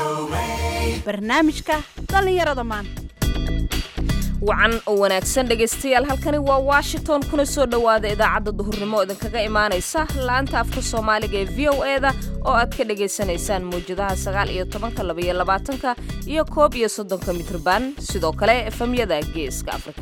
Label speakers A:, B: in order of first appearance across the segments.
A: barnaamijka dhallinyarada maanta
B: wacan oo wanaagsan dhegaystayaal halkani waa washington kuna soo dhowaada idaacadda duhurnimo idinkaga imaanaysa la-anta afka soomaaliga ee v o e da oo aad ka dhagaysanaysaan mawjadaha sagaal iyo tobanka labaiyo labaatanka iyo koob iyo soddonka mitrban sidoo kale efemyada geeska afrika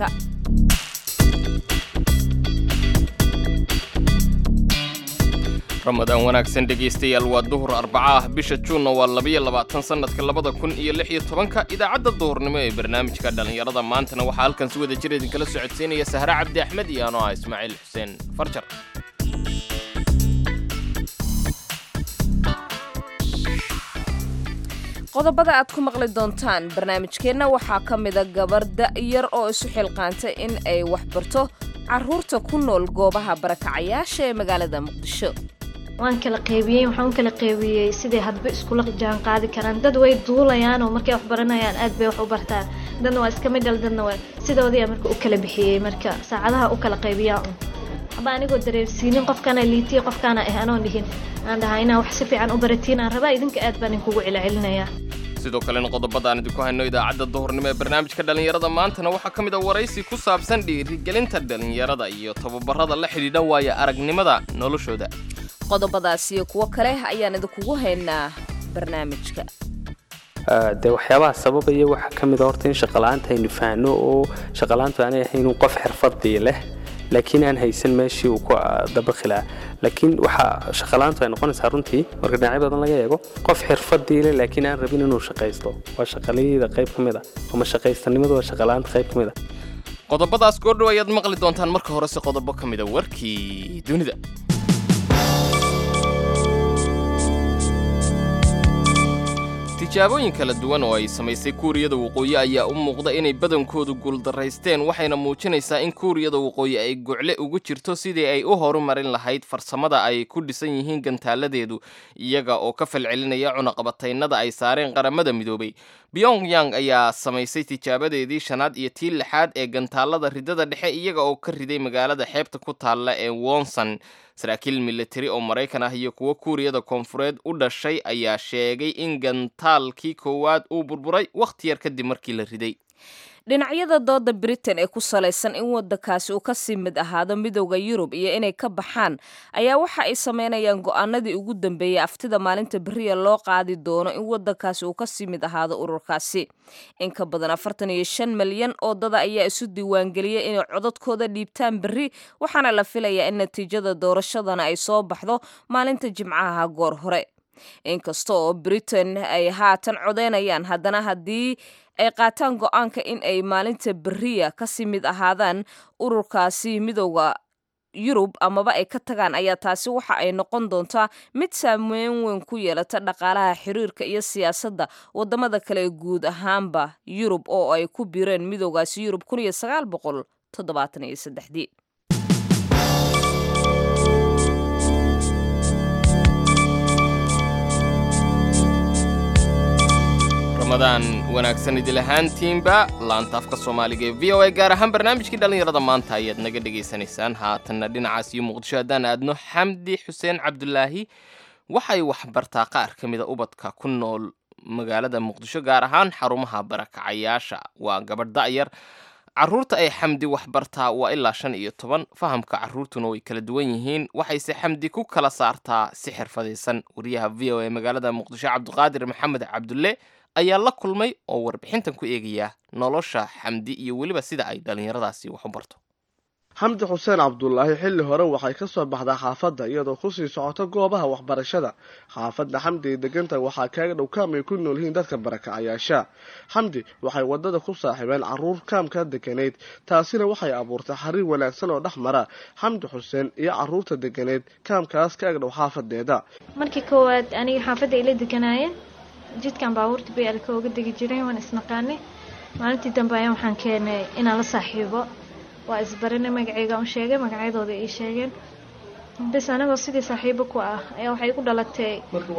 C: ramadaan wanaagsan dhegaystayaal waa duhur arbaca ah bisha juunna waa labayo labaatan sannadka labada kun iyo lix iyo tobanka idaacadda duhurnimo ee barnaamijka dhallinyarada maantana waxaa halkan si wada jir idinkala socodsiinaya sahre cabdi axmed iyo anoo ah ismaaciil xuseen farjar
B: qodobada aad ku maqli doontaan barnaamijkeenna waxaa ka mida gabar da'yar oo isu xilqaantay in ay waxbarto carruurta ku nool goobaha barakacayaasha ee magaalada muqdisho
D: waan kala qaybiyey waxaan u kala qaybiyey siday hadba iskula jaan qaadi karaan dad way duulayaan oo markay wax baranayaan aad bay wax u bartaan dadna waa iska midhal dadna waa sidoodii marka u kala bixiyey marka saacadaha u kala qaybiyaa un haba anigoo dareersiinin qofkaana liitiya qofkaana ah anoon dhihin aan dhahaa inaa wax si fiican u baratiin aan rabaa idinka aad baan inkugu celcelinayaa
C: sidoo kalena qodobada aan idinku hayno idaacadda duhurnimo ee barnaamijka dhallinyarada maantana waxaa ka mid a waraysi ku saabsan dhiirigelinta dhallinyarada iyo tababarada la xidhiidha waaya aragnimada noloshooda
B: qodobadaas iyo kuwo kale ayaan idinkugu haynaa barnaamijka
E: dee waxyaabaha sababaya waxaa ka mid a horta in shaqala-aanta aynu fahanno oo shaqala-aantu aanay ahayn qof xirfadii leh laakiin aan haysan meeshii uu ku dabaqilaa laakiin waxaa shaqala-aantu ay noqonaysaa runtii marka dhinacyo badan laga eego qof xirfadii leh laakiin aan rabin inuu shaqaysto waa shaqalayda qayb ka mid a ama shaqaystanimadu waa shaqala-aanta qayb ka mid a
C: qodobadaas goordhow ayaad maqli doontaan marka horese qodobo ka mid a warkii dunida tijaabooyin kala duwan oo ay samaysay kuuriyada waqooyi ayaa u muuqda inay badankoodu guuldaraysteen waxayna muujinaysaa in kuuriyada waqooyi ay gocle ugu jirto sidii ay u horumarin lahayd farsamada ay ku dhisan yihiin gantaaladeedu iyaga oo ka falcelinaya cunaqabataynada ay saareen qaramada midoobay pyongyang ayaa samaysay tijaabadeedii shanaad iyo tii lixaad ee gantaalada ridada dhexe iyaga oo ka riday magaalada xeebta ku taalla ee wonson saraakiil militari oo maraykan ah iyo kuwo kuuriyada koonfureed u dhashay ayaa sheegay in gantaalkii koowaad uu burburay wakhti yar kadib markii la riday
B: dhinacyada dooda britain ee ku salaysan in waddankaasi uu kasii mid ahaado midowda yurub iyo inay ka baxaan ayaa waxa ay sameynayaan go-aanadii ugu dambeeyey aftida maalinta beriya loo qaadi doono in waddankaasi uu kasii mid ahaado ururkaasi in ka badan afartan iyo shan milyan oo dada ayaa isu diiwaangeliyay inay codadkooda dhiibtaan berri waxaana la filayaa in natiijada doorashadana ay soo baxdo maalinta jimcaha goor hore inkasta oo britain ay haatan codeynayaan haddana haddii ay qaataan go-aanka in ay maalinta beriya kasii mid ahaadaan ururkaasi midowda yurub amaba ay ka tagaan ayaa taasi waxa ay noqon doontaa mid saameyn weyn ku yeelata dhaqaalaha xiriirka iyo siyaasadda wadamada kale ee guud ahaanba yurub oo ay ku biireen midowgaasi yurub kun iyo sagaal boqol toddobaatan iyo saddexdii
C: ramadaan wanaagsan idil ahaantiinba laanta afka soomaaliga ee v o a gaar ahaan barnaamijkii dhallinyarada maanta ayaad naga dhegaysanaysaan haatanna dhinacaas iyo muqdisho haddaan aadno xamdi xuseen cabdulaahi waxay waxbartaa qaar ka mida ubadka ku nool magaalada muqdisho gaar ahaan xarumaha barakacayaasha waa gabadh da'yar carruurta ay xamdi waxbartaa waa ilaa shan iyo toban fahamka carruurtuna way kala duwan yihiin waxayse xamdi ku kala saartaa si xirfadaysan wariyaha v o a magaalada muqdisho cabdiqaadir maxamed cabdulle ayaa la kulmay oo warbixintan ku eegaya nolosha xamdi iyo weliba sida ay dhallinyaradaasi wax u barto
F: xamdi xuseen cabdulaahi xilli hore waxay ka soo baxdaa xaafadda iyadoo kusii socoto goobaha waxbarashada xaafadda xamdi ay deganta waxaa kaaga dhow kaam ay ku nool yihiin dadka barakacayaasha xamdi waxay wadada ku saaxiibeen caruur kaamka deganeyd taasina waxay abuurtay xariir wanaagsan oo dhex mara xamdi xuseen iyo caruurta deganeyd kaamkaas kaaga dhow xaafadeeda
D: markii koowaad aniga xaafadda ila deganaayeen jidkan baabuurta bay alka oga degi jiray waan isnaqaanay maalintii dambe ayaan waxaan keenay inaan la saaxiibo waa isbarinay magaceyga un sheegay magacyadooda ii sheegeen bis anagoo sidii saaxiibo ku ah ayaa waxay igu dhalatay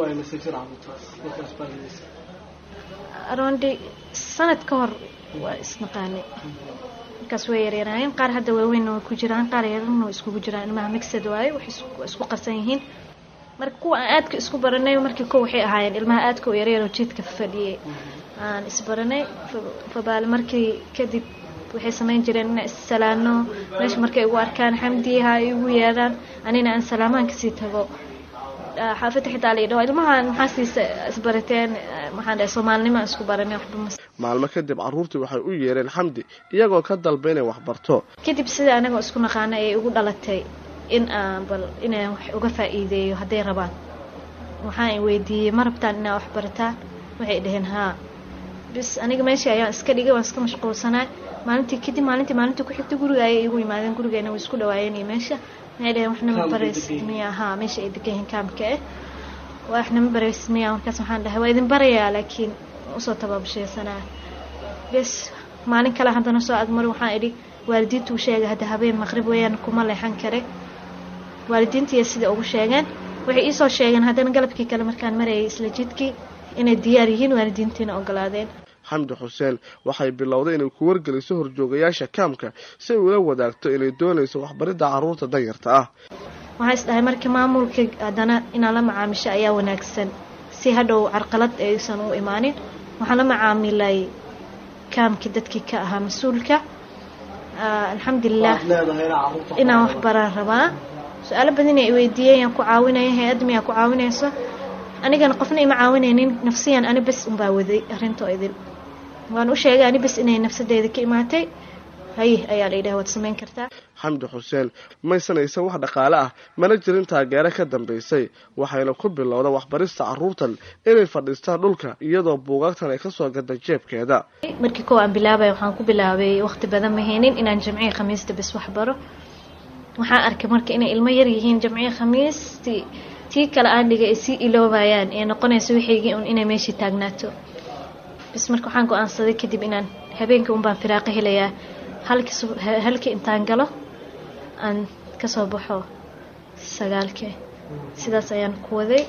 D: arondi sanad ka hor waa isnaqaanay markaas way yaryaraayeen qaar hadda waaweynna way ku jiraan qaar yararna way iskugu jiraan ilmaha mixed waaye wax isku qarsan yihiin marka kuwa aan aadka isku baranay markii ko waxay ahaayeen ilmaha aadka u yaryar oo jiidka fadhiyay aan isbaranay fabaal markii kadib waxay samayn jireen inaan issalaano meesha markay igu arkaan xamdiha igu yeedhaan anina aan salaamaan kasii tago xaafadda xitaa la idhaho ilmahan maxaa siisa isbarateen maxaan dhahay soomaalinimo aan isku baranay waxba mas
F: maalmo kadib carruurtii waxay u yeereen xamdi iyagoo ka dalba inay waxbarto
D: kadib sida anagoo isku naqaana ayay igu dhalatay in aan bal inaan wax uga faa'iideeyo hadday rabaan waxaan weydiiyey ma rabtaan inaa wax barataa waxay dhaheen haa bis aniga meeshii ayaan iska dhigay waan iska mashquulsanaa maalintii kadib maalintii maalintii ku xigtay guriga ayay igu yimaadeen gurigeena way isku dhawaayeen iyo meesha waxay dhaheen waxna ma barays miya haa meesha ay degan yihiin kaamka eh waxna ma barays miya markaas waxaan dhahay waa idin barayaa laakiin usoo tababashaysanaa bes maalin kale haddana soo agmari waxaan idhi waalidiintu u sheegay hadda habeen maqrib weeyaan kuma leexan kare waalidiintiiya sida ugu sheegeen waxay iisoo sheegeen haddana galabkii kale markaan marayay isla jidkii inay diyaar yihiin waalidiintiina ogolaadeen
F: xamdi xuseen waxay bilowday inay ku wargeliso horjoogayaasha kaamka si ay ula wadaagto inay doonayso waxbaridda carruurta danyarta ah
D: waxaa is dhahay marka maamulka haddana inaan la macaamisho ayaa wanaagsan si hadhow carqalad aysan u imaanin waxaan la macaamilay kaamkii dadkii ka ahaa mas-uulka alxamdulilah inaan wax baraan rabaa su-aalo badan ay weydiiyeen ku caawinaya hay-adda miyaa ku caawinayso anigana qofna ima caawinaynin nafsiyan ani bes unbaa waday arintoo idin waan u sheegay ani bes inay nafsadeeda ka imaatay haye ayaa la yidhaha waad samayn kartaa
F: xamdi xuseen maysanaysan wax dhaqaale ah mana jirin taageero ka dambaysay waxayna ku bilowda waxbarista carruurtan inay fadhiistaan dhulka iyadoo buugaagtan ay kasoo gada jeebkeeda
D: markii kow aan bilaabay waxaan ku bilaabay waqti badan ma haynin inaan jamciya khamiista bes wax baro waxaan arkay marka inay ilmo yar yihiin jamciya khamiistii tii kale aan dhigay ay sii iloobayaan ee noqonaysa waxaygii un inay meeshii taagnaato bis marka waxaan go-aansaday kadib inaan habeenkii un baan firaaqo helayaa halkii intaan galo aan kasoo baxo sagaalkii sidaas ayaan ku waday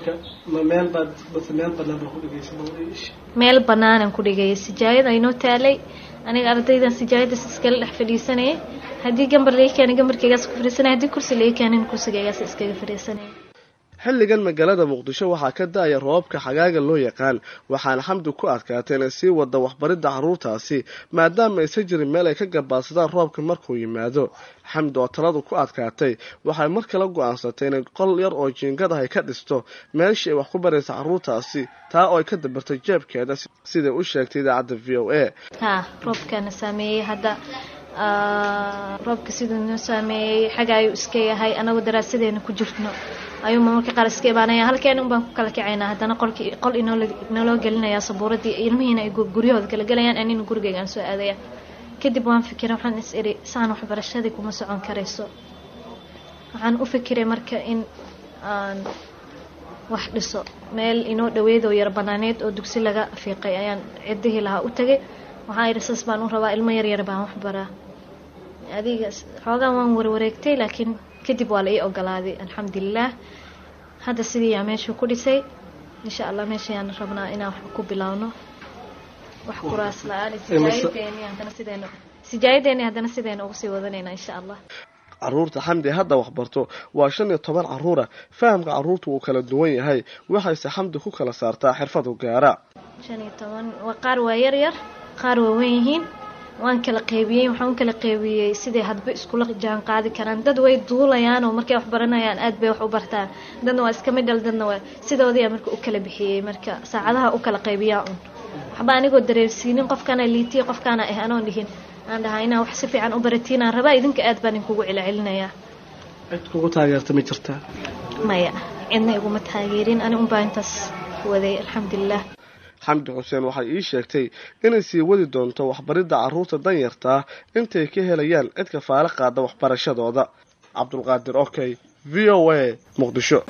D: meel banaanaan ku dhigayay sijaayad aynoo taalay aniga ardaydan sijaayadas iskala dhex fadhiisanayay haddii gambar laga keenay gambarkaygaas ku fadhiisanaya haddii kursi laga keenay kursigaygaas iskaga fadhiisanaya
F: xilligan magaalada muqdisho waxaa ka da-aya roobabka xagaaga loo yaqaan waxaana xamdi ku adkaatay inay sii wada waxbaridda carruurtaasi maadaama aysan jirin meel ay ka gabaadsadaan roobka markuu yimaado xamdi oo taladu ku adkaatay waxay mar kale go-aansatay inay qol yar oo jiingad ah ay ka dhisto meeshii ay wax ku baraysa carruurtaasi taa oo ay ka dabartay jeebkeeda siday u sheegtay idaacadda v o a
D: ha roobkana saameeyey hadda roobka siduu noo saameeyey xaga ayuu iska yahay anagoo daraasadeena ku jirno ayuu marmarka qaar iska imaanaya halkeena un baan ku kala kacaynaa haddana qolkii qol inooinoloo gelinayaa sabuuradii ilmihiina ay guryahooda kala gelayaan anina gurigeyga aan soo aadaya kadib waan fikiray waxaan is iri saan waxbarashadii kuma socon karayso waxaan u fikiray marka in aan wax dhiso meel inoo dhaweedoo yar banaaneed oo dugsi laga fiiqay ayaan ciddihii lahaa u tagay waxaan idhi sas baan u rabaa ilmo yaryar baan wax baraa adiga xoogaan waan warwareegtay laakiin kadib waa la ii ogolaaday alxamdulilah hadda sidii yaa meeshuu ku dhisay insha allah meeshayaan rabnaa inaan wax ku bilaawno wax kuraas la-aan sijaayadeeni haddana sideena sijaayadeeni haddana sideena ugu sii wadanayna insha allah
F: carruurta xamdi hadda waxbarto waa shan iyo toban carruura fahamka carruurta wuu kala duwan yahay waxayse xamdi ku kala saartaa xirfadu gaara
D: shan iyo toban waa qaar waa yar yar qaar waa wen yihiin waan kala qeybiyey waxaan u kala qeybiyey siday hadba iskula jaan qaadi karaan dad way duulayaan oo markay wax baranayaan aad bay wax u bartaan dadna waa iska midhal dadna waa sidoodiyaa marka u kala bixiyey marka saacadaha u kala qaybiyaa un waxba anigoo dareersiinin qofkaana liitiya qofkaana ah anoon dhihin aan dhahaa inaa wax si fiican u baratiinaan rabaa idinka aad baan inkugu celcelinayaa
F: cid kugu taageerta ma jirtaa
D: maya cidna iguma taageerin ani unbaa intaas waday alxamdulilah
F: xamdi xuseen waxay ii sheegtay inay sii wadi doonto waxbaridda carruurta danyartaa intay ka helayaan cid kafaalo qaada waxbarashadooda cabdulqaadir okey v o a muqdisho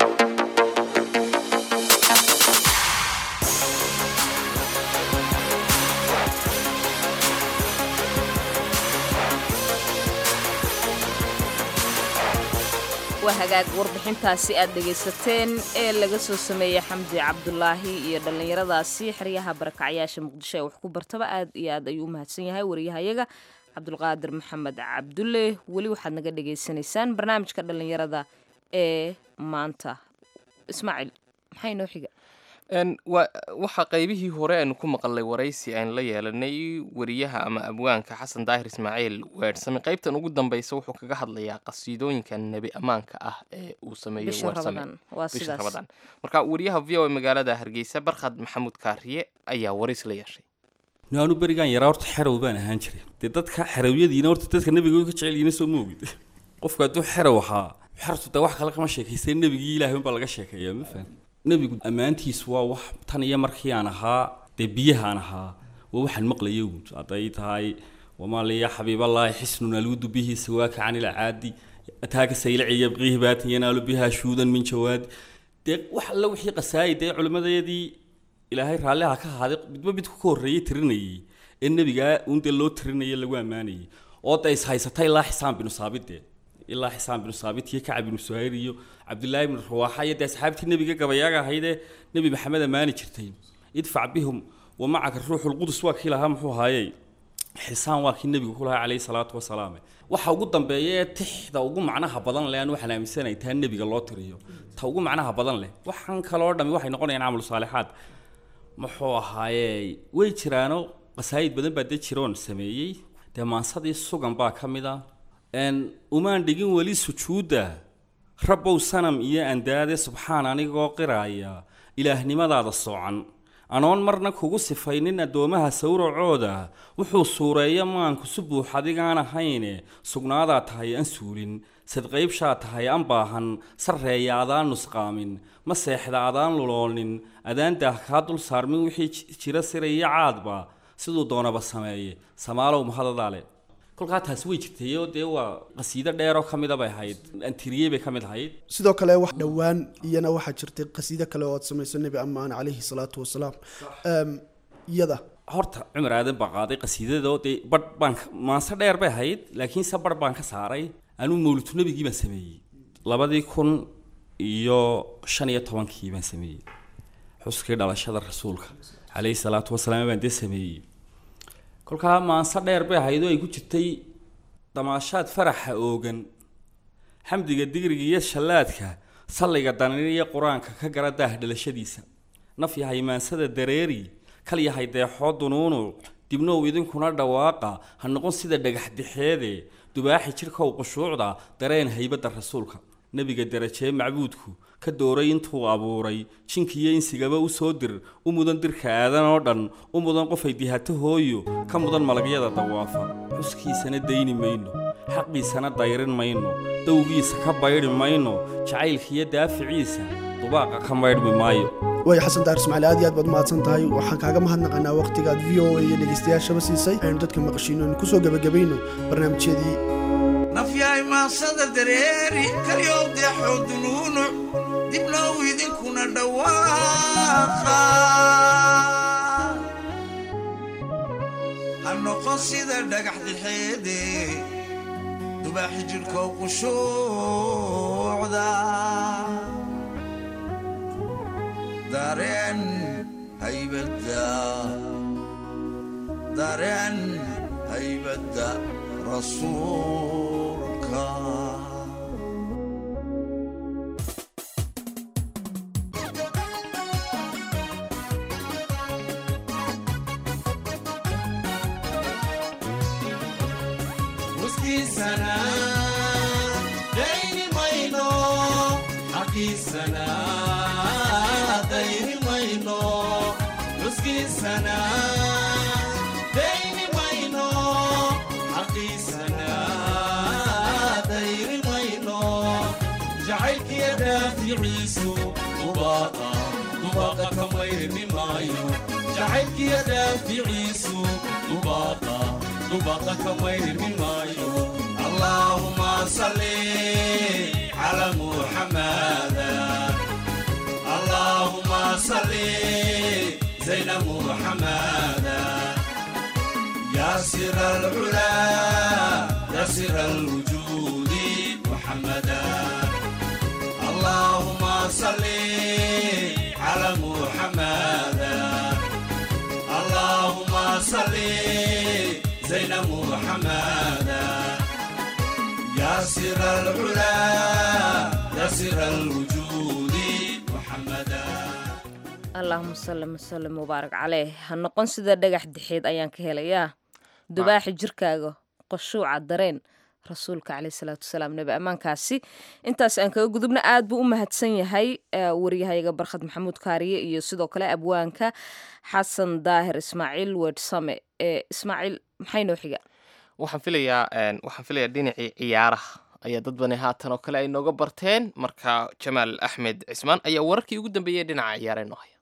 B: waa hagaag warbixintaasi aad dhegaysateen ee laga soo sameeyey xamdi cabdulaahi iyo dhallinyaradaasi xeryaha barakacyaasha muqdisho ee wax ku bartaba aad iyo aad ayuu u mahadsan yahay wariyahayaga cabdulqaadir maxamed cabdulle weli waxaad naga dhagaysanaysaan barnaamijka dhallinyarada ee maanta ismaaciil maxay noo xiga
C: Een, wa- waxaa qaybihii hore aynu ku maqalnay waraysi aynu la yeelanay wariyaha ama abwaanka xasan daahir ismaaciil weersame qaybtan ugu dambeysa wuxuu kaga hadlayaa qasiidooyinka nebi ammaanka ah ee uu sameeyey
B: bisha
C: weersame
B: rabadaan waa
C: bisha
B: sidaas
C: rabadaan marka wariyaha v o a magaalada hargeysa barkhad maxamuud kaariye ayaa warays la yeeshay
G: naanu berigaan yaraa horta xerow baan ahaan jiray dee dadka xerowyadiina horta dadka nebiga ka jecel yihiin soo moogid qofku hadduu xerow ahaa xertu dee wax kale kama sheekaystay nebigii ilaahay unbaa laga sheekeeyaa ma faham nebigu ammaantiisu waa wax tan iyo markii aan ahaa dee biyahaan ahaa waa waxaan maqlayay uun hadday tahay wamaa liya xabiiballaahi xisnun alwudu bihi sawaaka cani ilcaadi ataaka saylaci yabqiihi baatan yanaalu biha shuudan min jawaadi dee wax alla wixii qasaayay dee culimmadayadii ilaahay raalliha ka ahaaday midba midku ka horreeyey tirinayay ee nebigaa uun dee loo tirinaya lagu ammaanayay oo dee is haysata ilaa xisaan binu saabit dee ilaa xisaan binu saabit iyo kacab binu suhayr iyo cabdillaahi bnu rawaaxa iyo dee asxaabtii nebiga gabayaaga ahaydee nebi maxamed ammaani jirtay idfac bihum wa macaka ruuxulqudus waa kii lahaa muxuu ahaayey xisaan waa kii nebigu ku lahaa calayhi salaatu wasalaam waxa ugu dambeeya ee tixda ugu macnaha badan leh aan waxaan aaminsanahay taa nebiga loo tiriyo ta ugu macnaha badan leh waxaan kaloo dhami waxay noqonayaan camal saalixaad muxuu ahaaye way jiraano qasaayid badan baa dee jiroon sameeyey dee maansadii sugan baa ka mid ah n umaan dhigin weli sujuudda rabbow sanam iyo andaade subxaan anigoo qiraaya ilaahnimadaada soocan anoon marna kugu sifaynin addoomaha sawracooda wuxuu suureeya maanku si buux adigaan ahayne sugnaadaa tahay aan suulin sadqaybshaa tahay aan baahan sarreeya adaan nusqaamin ma seexda adaan luloonin adaan daah kaa dul saarmin wixii ji- jira siraya caadba siduu doonaba sameeye samaalow mahadadaale kolkaa taasi way jirtay oo dee waa qasiido dheeroo ka mida bay ahayd antiriyey bay ka mid ahayd
H: sidoo kale wax dhowaan iyana waxaa jirtay qasiido kale oo aad samayso nebi ammaan calayhi salaatu wasalaam Em, iyada
G: horta cumar aadan baa qaaday qasiidada oo dee badh baan ka- maanse dheer bay ahayd laakiinse badh baan ka saaray anuu mawlitu nebigii baan sameeyey labadii kun iyo shan iyo tobankii baan sameeyey xuskii dhalashada rasuulka calayhi salaatu wasalaam baan dee sameeyey kolkaa maanse dheer bay ahayd oo ay ku jirtay damaashaad faraxa oogan xamdiga digriga iyo shallaadka salliga danin iyo qur-aanka ka gara daah dhalashadiisa naf yahay maansada dareeri kal yahay deexoo dunuunu dibnow idinkuna dhawaaqa ha noqon sida dhagax dixeede dubaaxi jidhkow qushuucda dareen haybadda rasuulka nebiga derajee macbuudku ka dooray intuu abuuray jinkiyo insigaba u soo dir u mudan dirka aadan oo dhan u mudan qofay dihato hooyo ka mudan malagyada dawaafa xuskiisana dayni mayno xaqiisana dayrin mayno dowgiisa ka baydhi mayno jacaylkiiyo daaficiisa dubaaqa ka maydhmi maayo
H: waaya xasan daar ismaaciil aad iyo aad baad mahadsan tahay waxaan kaaga mahadnaqanaa waqtigaad v o a iyo dhegeystayaashaba siisay aynu dadka maqashiino aynu kusoo gebagabayno barnaamijyadii
I: nafyahay maasada dareeri kalyow deexoo dunuunuc dibnow idinkuna dhawaaqa ha noqon sida dhagax dixeede dubaaxi jidhkoo qushuucda dareen haybadda dareen haybadda rasuulka
J: muskiisana dayni mayno xaqiisana dayni mayno muskiisana dayni mayno xaqiisana dayni mayno jacaylkiya daaficiisu dubaaqa dubaaqa ka mayrmi maayo jacaylkiya daaficiisu dubaaqa dubaaqa ka mayrmi maayo allaahuma salli cala muxamada allahuma salli zayna muxamada يا سر العلا يا سر الوجود محمدا اللهم صل على محمدا اللهم صل زين محمدا يا سر العلا يا سر الوجود
B: allaahuma sallim wasallim mubaarak caleyh ha noqon sida dhagax dixeed ayaan ka helayaa dubaaxi jirkaaga qashuuca dareen rasuulka caleyh salaatu wasalaam nebi ammaankaasi intaas aan kaga gudubna aad buu u mahadsan yahay waryahayaga barkhad maxamuud kaariye iyo sidoo kale abwaanka xasan daahir ismaaciil weedsame ee ismaaciil maxay noo xiga
C: waxaan filayaa waxaan filayaa dhinacii ciyaaraha ayaa dad bani haatan oo kale ay nooga barteen marka jamaal axmed cismaan ayaa wararkii ugu dambeeyey dhinaca ciyaara inoo haya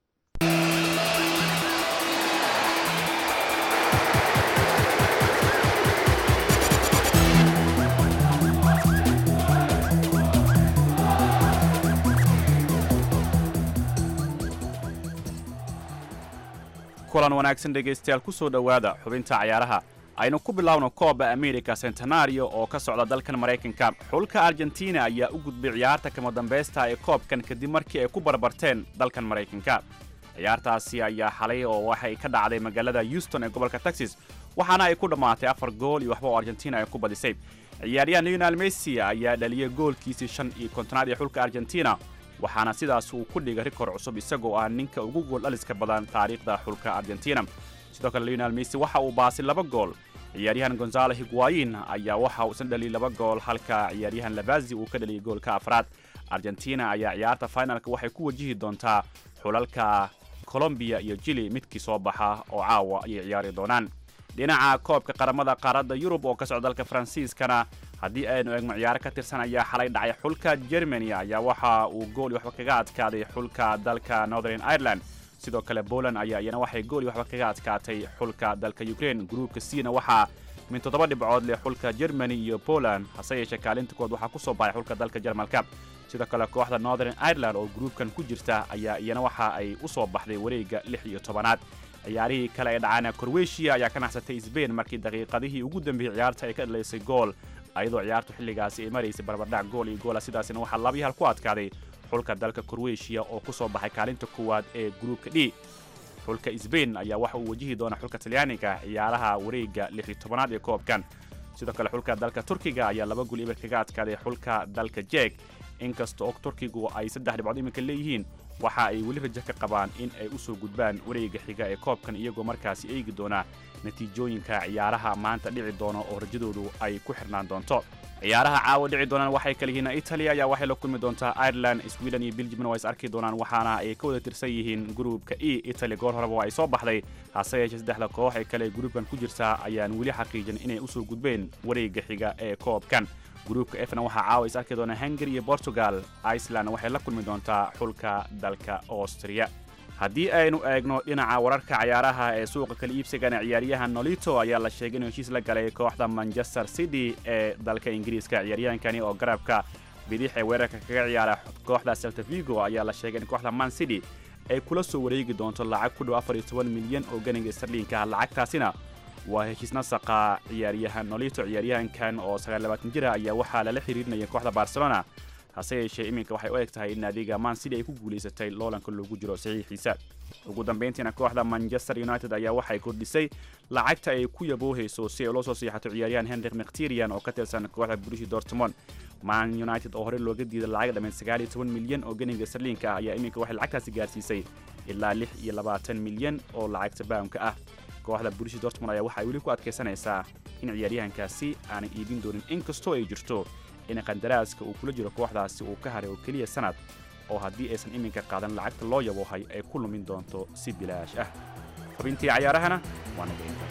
K: kulan wanaagsan dhegaystayaal ku soo dhowaada xubinta cayaaraha aynu ku bilaawno kooba america centenario oo ka socda dalkan maraykanka xulka argentina ayaa u gudbay ciyaarta kama dambaysta ee koobkan kadib markii ay ku barbarteen dalkan maraykanka ciyaartaasi ayaa xalay oo waxay ka dhacday magaalada houston ee gobolka texas waxaana ay ku dhammaatay afar gool iyo waxba oo argentina ay ku badisay ciyaaryahan leonel messi ayaa dhaliyay goolkiisii shan iyo kontonaad ee xulka argentina waxaana sidaas uu ku dhigay rikoor cusub isagoo ah ninka ugu gool dhaliska badan taariikhda xulka argentina sidoo kale leonel messi waxa uu baasay laba gool ciyaaryahan gonzalo higuayin ayaa waxa uu isna dhaliyay laba gool halka ciyaaryahan labazi uu ka dhaliyay goolka afraad argentina ayaa ciyaarta finalka waxay ku wajihi doontaa xulalka colombiya iyo jili midkii soo baxa oo caawa ayay ciyaari doonaan dhinaca koobka qaramada qaaradda yurub oo ka socda dalka faransiiskana haddii aynu eegno ciyaaro ka tirsan ayaa xalay dhacay xulka germany ayaa waxa uu gool iyo waxba kaga adkaaday xulka dalka northern ireland sidoo kale poland ayaa iyana waxay gool iyo waxba kaga adkaatay xulka dalka ukraine gruupka cna waxaa min toddoba dhibcood leh xulka germany iyo poland hase yeeshee kaalinta kood waxaa ku soo baxay xulka dalka jarmalka sidoo kale kooxda northern ireland oo gruupkan ku jirta ayaa iyana waxa ay u soo baxday wareegga lix iyo tobanaad ciyaarihii kale ee dhacaana korweshiya ayaa ka naxsatay sbain markii daqiiqadihii ugu dambeeyey ciyaarta ay ka dhalaysay gool ayadoo ciyaartu xilligaasi ay maraysay barbardhac gool iyo goola sidaasina waxaa labiyi hal ku adkaaday xulka dalka korweshiya oo ku soo baxay kaalinta koowaad ee gruupka d xulka sbain ayaa waxa uu wajihi doona xulka talyaaniga ciyaaraha wareegga lix iyo tobanaad ee koobkan sidoo kale xulka dalka turkiga ayaa laba gol ibar kaga adkaaday xulka dalka jeeg inkasta oo turkigu ay saddex dhibcood iminka leeyihiin waxa ay weli rajo ka qabaan in ay u soo gudbaan wareegga xiga ee koobkan iyagoo markaasi eegi doona natiijooyinka ciyaaraha maanta dhici doona oo rajadoodu ay ku xirnaan doonto ciyaaraha caawa dhici doonaan waxay kala yihiin italia ayaa waxay la kulmi doontaa ireland sweden iyo belgiumna waa is arki doonaan waxaana ay ka wada tirsan yihiin gruupka e italy goor horeba waa ay soo baxday hase yeeshee saddexda koox ee kale gruupkan ku jirtaa ayaan weli xaqiijin inay usoo gudbeen wareegga xiga ee koobkan gruupka efna waxaa caawa is arki doona hungary iyo portugal iceland waxay la kulmi doontaa xulka dalka austria haddii aynu eegno dhinaca wararka cayaaraha ee suuqa kala iibsigana ciyaaryahan nolito ayaa la sheegay inuu heshiis la galay kooxda manchester city ee dalka ingiriiska ciyaaryahankani oo garabka bidix ee weerarka kaga ciyaara kooxda celta vigo ayaa la sheegay in kooxda man city ay kula soo wareegi doonto lacag ku dhow afar iyo toban milyan oo ganiga starliinka ah lacagtaasina waa heshiis nasaqa ciyaaryahan nolito ciyaaryahankan oo sagaallabaatan jira ayaa waxaa lala xiriirinaya kooxda barcelona hase yeeshee iminka waxay u eg tahay in naadiga man city ay ku guulaysatay loolanka loogu jiro saxiixiisa ugu dambayntiina kooxda manchester united ayaa waxay kordhisay lacagta ay ku yaboohayso si ay ula soo siixato ciyaaryahan henrik mkhtirian oo ka tirsan kooxda brushi dortmond man united oo horey looga diiday lacag dhammayd sagaal iyo toban milyan oo ganiga sarliinka ah ayaa iminka waxay lacagtaasi gaarsiisay ilaa lix iyo labaatan milyan oo lacagta baamka ah kooxda brushi dortmond ayaa waxay weli ku adkaysanaysaa in ciyaaryahankaasi aanay iibin doonin inkastoo ay jirto in qandaraaska uu kula jiro kooxdaasi uu ka haray oo keliya sanad oo haddii aysan iminka qaadan lacagta loo yaboohay ay ku lumin doonto si bilaash ah xubintii cayaarahana waa naga intaas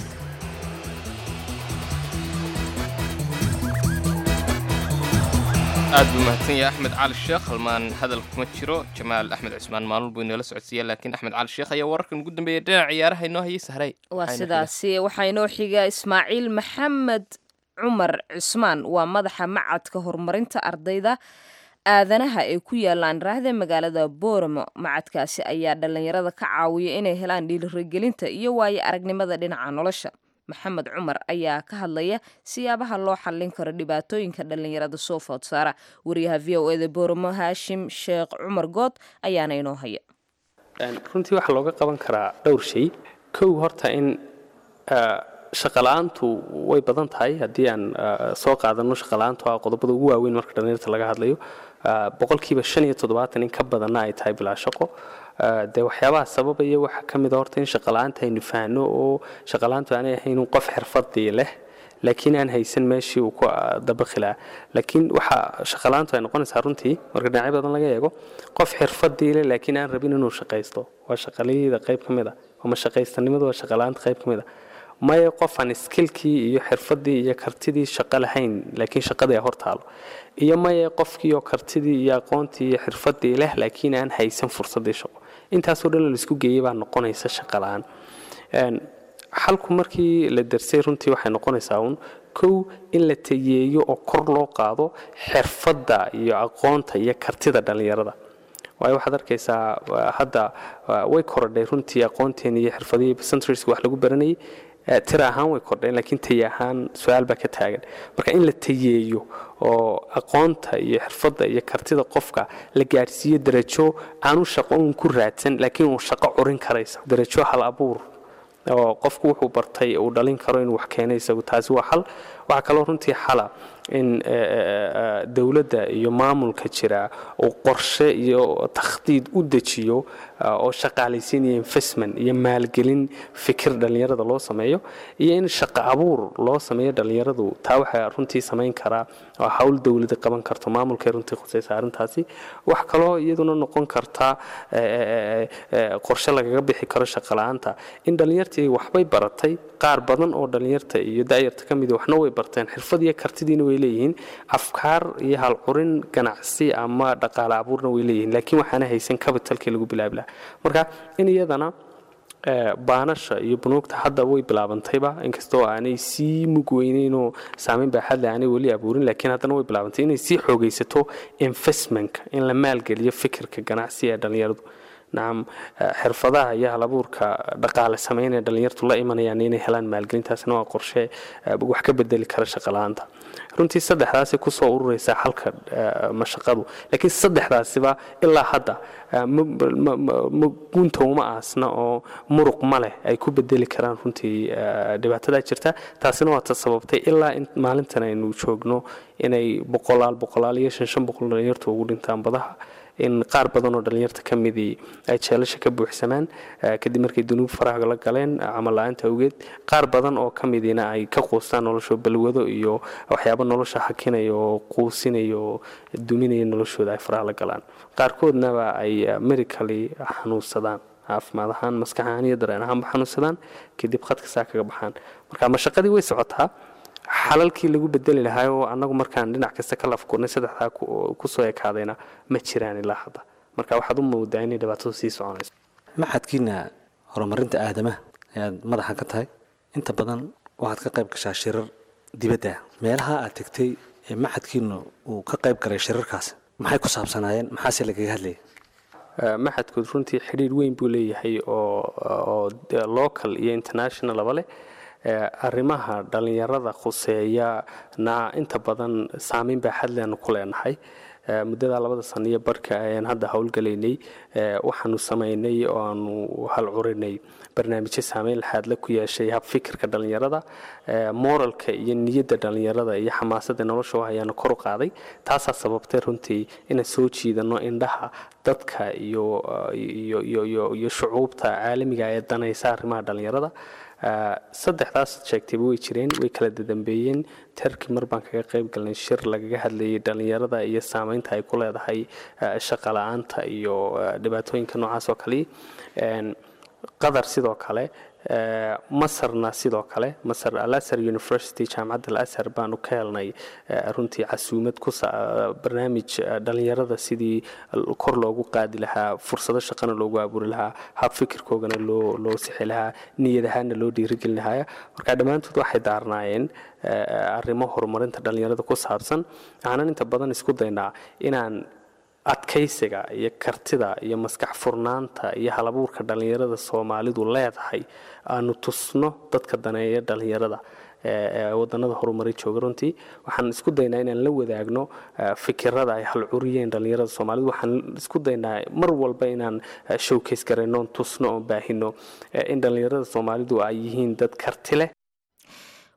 C: aad buu mahadsan yahay axmed cali sheekh halmaan hadal kuma jiro jamaal axmed cismaan maalin buu inoola socodsiiya laakiin axmed cali sheekh ayaa wararkan ugu dambeeya dhinaca ciyaaraha inoo hayay sahray
B: waa sidaasi waxaa inoo xiga ismaaciil maxamed cumar cismaan waa madaxa macadka horumarinta ardayda aadanaha ee ku yaalaan raahda magaalada booramo macadkaasi ayaa dhallinyarada ka caawiya inay helaan dhiirigelinta iyo waayo aragnimada dhinaca nolosha maxamed cumar ayaa ka hadlaya siyaabaha loo xallin karo dhibaatooyinka dhallinyarada soo food saara wariyaha v o eda booramo haashim sheekh cumar good ayaana inoo haya
E: runtii waxaa looga qaban karaa dhowr shay kow horta in shaqala-aantu way badan tahay haddii aan ah, soo qaadano shaqala-aantu ah qodobada ugu waaweyn marka dhallinyarta laga hadlayo ah, boqolkiiba shan iyo toddobaatan in ka badanna ay tahay bilaa shaqo Ah, dee waxyaabaha sababaya waxaa ka mid a horta in shaqala-aanta aynu fahanno oo shaqala-aantu aanay ahayn un qof xirfadii leh laakiin aan haysan meeshii uu ku ah, dabaqi lahaa laakiin waxa shaqala-aantu ay noqonaysaa runtii marka dhinacyo badan laga eego qof xirfadii leh laakiin aan rabin inuu shaqaysto waa shaqalayda qayb ka mid a ama shaqaystanimadu waa shaqala-aanta qayb ka mid a maya qof aan skillkii iyo xirfadii iyo kartidii shaqo lahayn laakiin shaqadii ay hortaalo iyo maya qofkii oo kartidii iyo aqoontii iyo xirfadii leh laakiin aan haysan fursadii shaqo intaasoo dhan laisku geeyay baa noqonaysa shaqo la-aan Een, xalku markii la darsay runtii waxay noqonaysaa uun kow in la tayeeyo oo kor loo qaado xirfadda iyo aqoonta iyo kartida dhallinyarada waayo waxaad arkaysaa waa hadda waa- way korodhay runtii aqoonteeni iyo xirfadihii centriska wax lagu baranayay Eh, tira ahaan way kordheen laakiin taye ahaan su-aal baa ka taagan marka in la tayeeyo oo aqoonta iyo xirfadda iyo kartida qofka la gaadhsiiyo darajo aanu shaqo uun ku raadsan laakiin uu shaqo curin karaysa darajo hal abuur oo qofku wuxuu bartay uu dhalin karo inuu wax keeno isagu taasi waa xal waxaa kaloo runtii xala in eh, eh, eh, dowladda iyo maamulka jira uu qorshe iyo takhdiid u dejiyo ah, oo shaqaalaysiin iyo investment iyo maalgelin fikir dhallinyarada loo sameeyo iyo in shaqo abuur loo sameeyo dhallinyaradu taa waxaa runtii samayn karaa oo hawl dowlada qaban karto maamulkay runtii khusaysa arrintaasi wax kaloo iyaduna noqon karta eh, eh, eh, qorshe lagaga bixi karo shaqo la-aanta in dhallinyartii waxbay baratay qaar badan oo dhallinyarta iyo da'yarta ka mid waxna way barteen xirfad iyo kartidiina way leeyihiin afkaar iyo halcurin ganacsi ama dhaqaale abuurna way leeyihiin laakiin waxaana haysan capitalkii lagu bilaabi lahaa marka in iyadana eh, baanasha iyo bunuugta hadda way bilaabantayba inkastoo aanay sii mug weyneynoo saameyn baaxad leh aanay weli abuurin laakiin haddana way bilaabantay inay sii xoogaysato investmentka in la maalgeliyo fikirka ganacsi ee dhallinyaradu nacam eh, xirfadaha iyo halabuurka dhaqaale sameyn ee dhallinyartu la imanayaan inay helaan maalgelintaasna waa qorshe eh, wax ka bedeli kara shaqala-aanta runtii saddexdaasi kusoo ururaysa xalka eh, mashaqadu laakiin saddexdaasiba ilaa hadda eh, ma- ma- ma- ma- gunta uma aasna oo muruq ma leh ay ku bedeli karaan runtii eh, dhibaatada jirta taasina waa ta sababtay ilaa in maalintan aynu joogno inay boqolaal boqolaal iyo shan shan boqol dhalinyartu ugu dhintaan badaha in qaar badan oo dhallinyarta ka midii ay jeelasha ka buuxsamaan eh, kadib markay dunuub faraha la galeen camal la-aanta awgeed qaar badan oo ka midiina ay ka quustaan nolosho balwado iyo waxyaabo nolosha hakinaya oo quusinaya oo duminaya noloshooda ay faraha la galaan qaarkoodnaba ay eh, medically xanuunsadaan caafimaad ahaan maskax ahaan iyo dareen ahaanba xanuunsadaan kadib khadka saa kaga baxaan marka mashaqadii way socotaa xalalkii lagu bedeli lahaa oo annagu markaan dhinac kasta ka lafkurnay saddexdaa ku- kusoo ekaadayna ma jiraan ilaa hadda marka waxaad u moodaa inay dhibaatadu sii soconayso
L: maxadkiina horumarinta aadamaha ayaad madaxa ka tahay inta badan waxaad ka qayb gashaa shirar dibadda ah. meelaha aad tegtay ee maxadkiina uu ka qayb galay shirarkaas maxay ku saabsanaayeen maxaase lagaga hadlayay
E: Eh, maxadkood runtii xidhiir weyn buu leeyahay oo oo de- local iyo internationalaba leh Eh, arrimaha dhallinyarada khuseeya na inta badan saameyn baaxad leenu ku leenahay Eh, muddada labada sano iyo barhka ayaan hadda howlgalaynay eh, waxaanu samaynay oo aanu halcurinay barnaamijyo saameyn laxaadle ku yeeshay habfikirka dhallinyarada eh, moralka iyo niyadda dhallinyarada iyo xamaasadda nolosha u hayaanu kor u qaaday taasaa sababtay runtii inaan soo jiidano indhaha dadka iyo iyo iyo iyo iyo shucuubta caalamiga ee danaysa arrimaha dhallinyarada Eh, saddexdaas sheegtayba way jireen way kala dadambeeyeen terki mar baan kaga qayb galnay shir lagaga hadlayay dhallinyarada iyo saameynta ay ku leedahay eh, shaqa la-aanta iyo eh, dhibaatooyinka noocaas oo kale Een, qatar sidoo kale eh, masarna sidoo kale masar alasar university jaamacadda alasar baanu ka helnay eh, runtii casuumad ku sa- eh, barnaamij eh, dhallinyarada sidii kor loogu qaadi lahaa fursado shaqana loogu abuuri lahaa hab fikirkoogana loo loo sixi lahaa niyad ahaana loo dhiirigelin lahaa marka dhammaantood waxay daarnaayeen eh, arrimo horumarinta dhallinyarada ku saabsan waxaanan inta badan isku daynaa inaan adkaysiga iyo kartida iyo maskax furnaanta iyo halabuurka dhallinyarada soomaalidu leedahay aanu tusno dadka daneeya dhallinyarada ee ee wadanada horumaray jooga runtii waxaan isku daynaa inaan la wadaagno eh, fikirada ay halcuriyeen dhallinyarada soomaalidu waxaan isku daynaa mar walba inaan eh, showcase garayno oon tusno oon baahino eh, in dhallinyarada soomaalidu ay yihiin dad karti leh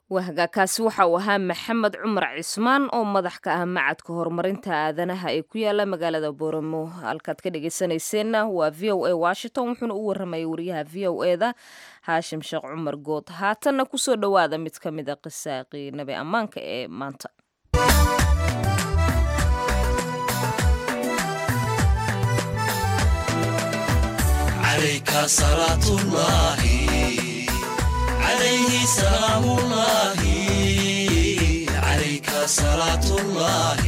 B: wahagaakaasi waxa uu ahaa maxamed cumar cismaan oo madax ka ah macadka horumarinta aadanaha ee ku yaala magaalada booramo halkaad ka dhegeysanayseena waa v o a washington wuxuuna u waramayay wariyaha v o e da haashim sheekh cumar good haatanna kusoo dhowaada mid ka mid a qisaaqii nabi ammaanka ee maanta
J: عليك صلاة الله عليه سلام الله عليك صلاة الله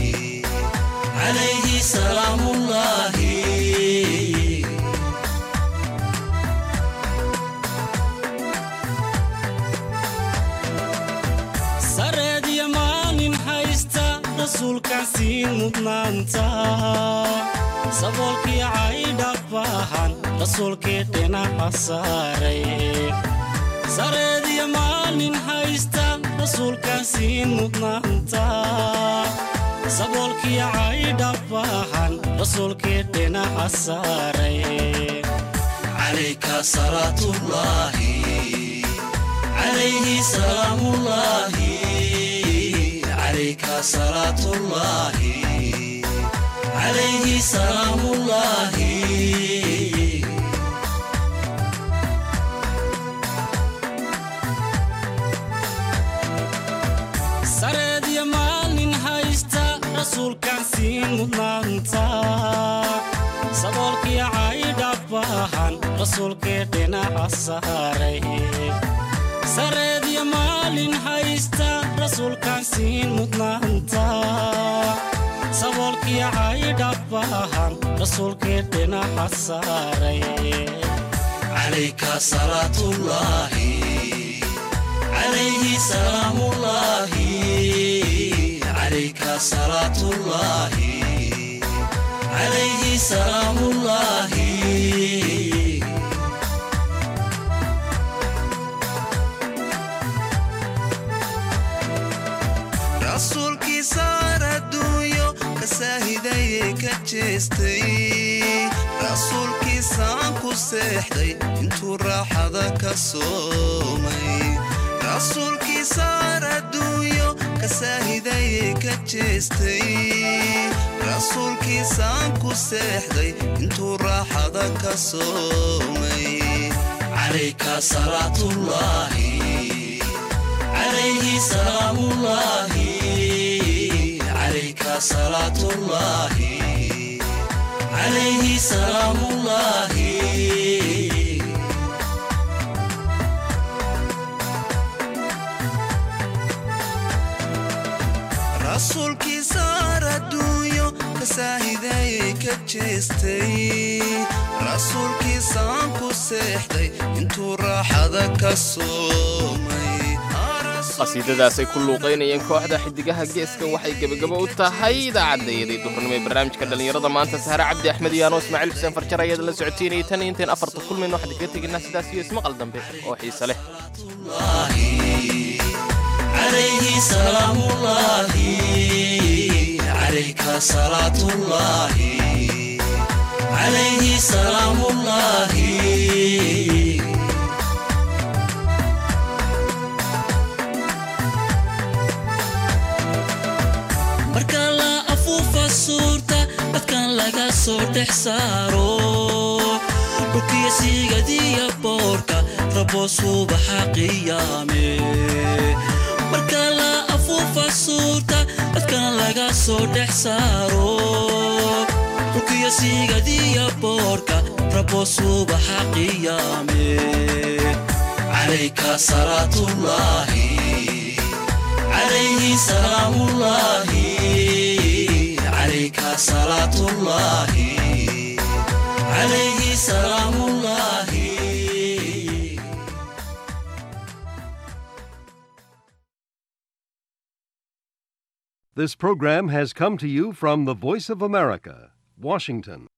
J: عليه سلام الله
M: sareed iyo maalin haysta rasuulkaan siin mudnaanta saboolkii caydha baahan rasuulkii dhinaca saaray sareed iyo maalin haysta rasuulkaan siin mudnaanta saboolkii caydha baahan rasuulkii dhinaca saaray
J: عليك صلاة الله عليه سلام الله عليك صلاة الله عليه سلام الله
M: sareed iyo maalin haysta rasuulkaan siin mudnaanta saboolkii caydha baahan rasuulkii dhinaca saaray sareed iyo maalin haysta rasuulkaan siin mudnaanta saboolkii caydha baahan rasuulkii dhinaca saaray
J: عليك صلاة الله عليه سلام الله عليك صلاة الله عليه سلام الله
N: rasuulkiisaar adduunyo ka saahidayee ka jeestay rasuulkiisaan ku seexday intuu raaxada ka soomay rasuulkiisaar adduunyo ka saahidayee ka jeestay rasuulkiisaan ku seexday intuu raaxada ka soomay
J: عليك صلاة الله عليه سلام الله عليك صلاة الله عليه سلام الله
N: rasuulkiisaar adduunyo ka saahidayee ka jeestay rasuulkiisaan ku seexday intuu raaxada ka soomay
C: qasiidadaasay ku luuqaynayeen kooxda xidigaha geeska waxay gebagabo u tahay idaacaddayaday duhurnimo ee barnaamijka dhallinyarada maanta sahre cabdi axmed iyo anoo ismaaciil xuseen farjar ayada la socotiinayay tan iyo intayn afarta kulmayno waxaan kaga teginaa sidaas iyo ismaqal dambe oo xiise leh
J: عليه سلام الله عليك صلاة الله عليه سلام الله
M: marka la afuufa suurta dadkan laga soo dhex saaro dhulkiya siigadiya boorka rabo subaxa qiyaame marka la afuufa suurta dadkan laga soo dhex saaro dhulkiya siigadiya boorka rabo subaxa qiyaame
J: عليك صلاة الله عليه سلام الله عليك صلاة الله عليه سلام الله
O: This program has come to you from the Voice of America, Washington.